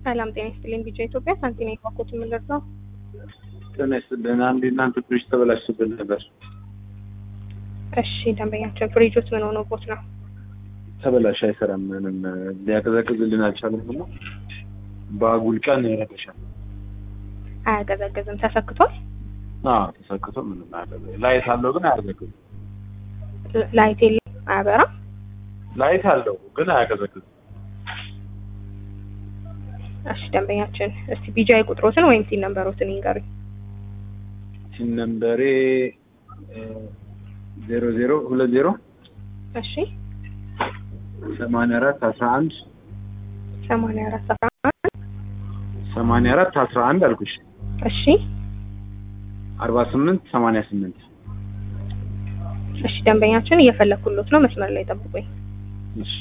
ሰላም ጤና ይስጥልኝ። ቢጫ ኢትዮጵያ ሳንቲና የባኮት የምንደርስ ነው። ጤና ይስጥልን። አንድ እናንተ ፍሪጅ ተበላሽቶብን ነበር። እሺ ደንበኛችን ፍሪጆት ምን ሆኖቦት ነው? ተበላሽ፣ አይሰራም። ምንም ሊያቀዘቅዝልን አልቻለም። ብሎ በአጉል ቀን ይረበሻል። አያቀዘቅዝም። ተሰክቷል። አዎ ተሰክቶ ምንም አያቀዘቅዝም። ላይት አለው ግን አያቀዘቅዝም። ል- ላይት የለም፣ አያበራም። ላይት አለው ግን አያቀዘቅዝም። እሺ ደንበኛችን እስቲ ቢጃይ ቁጥሮትን ወይም ሲን ነንበሮትን ይንገሩኝ። ሲን ነምበሬ ዜሮ ዜሮ ሁለት ዜሮ እሺ ሰማንያ አራት አስራ አንድ ሰማንያ አራት አስራ አንድ ሰማንያ አራት አስራ አንድ አልኩሽ እሺ አርባ ስምንት ሰማንያ ስምንት እሺ ደንበኛችን እየፈለኩሎት ነው። መስመር ላይ ጠብቁኝ። እሺ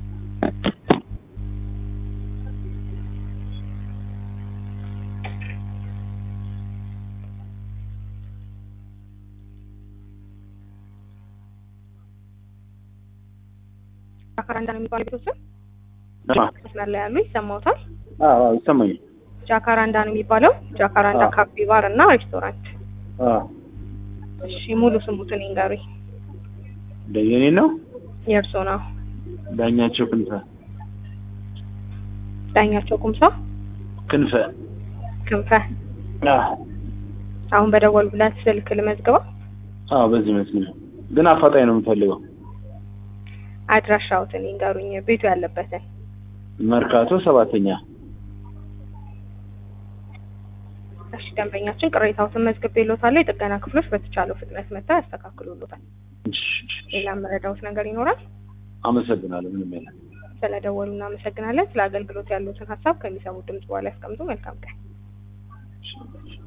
ጃካራንዳ ነው የሚባለው ቤቶችን አዎ መስመር ላይ ያሉ ይሰማውታል። አዎ ይሰማኛል። ጃካራንዳ ነው የሚባለው። ጃካራንዳ አዎ። ካፌ ባር እና ሬስቶራንት። አዎ እሺ ሙሉ ስሙትን ይንገሩኝ። የኔ ነው የእርሶ ነው? ዳኛቸው ክንፈ ዳኛቸው ኩምሳ ክንፈ ክንፈ። አዎ አሁን በደወሉለት ስልክ ልመዝግበው። አዎ በዚህ መስል ግን አፋጣኝ ነው የምፈልገው። አድራሻውትን ይንገሩኝ፣ ቤቱ ያለበትን። መርካቶ ሰባተኛ እሺ ደንበኛችን ቅሬታዎትን መዝግቤልዎታለሁ። የጥገና ክፍሎች በተቻለው ፍጥነት መጥተው ያስተካክሉልዎታል። ሌላ መረዳዎት ነገር ይኖራል? አመሰግናለሁ። ምንም የለም። ስለደወሉ እናመሰግናለን። ስለ አገልግሎት ያሉትን ሀሳብ ከሚሰሙት ድምጽ በኋላ ያስቀምጡ። መልካም ቀን። እሺ።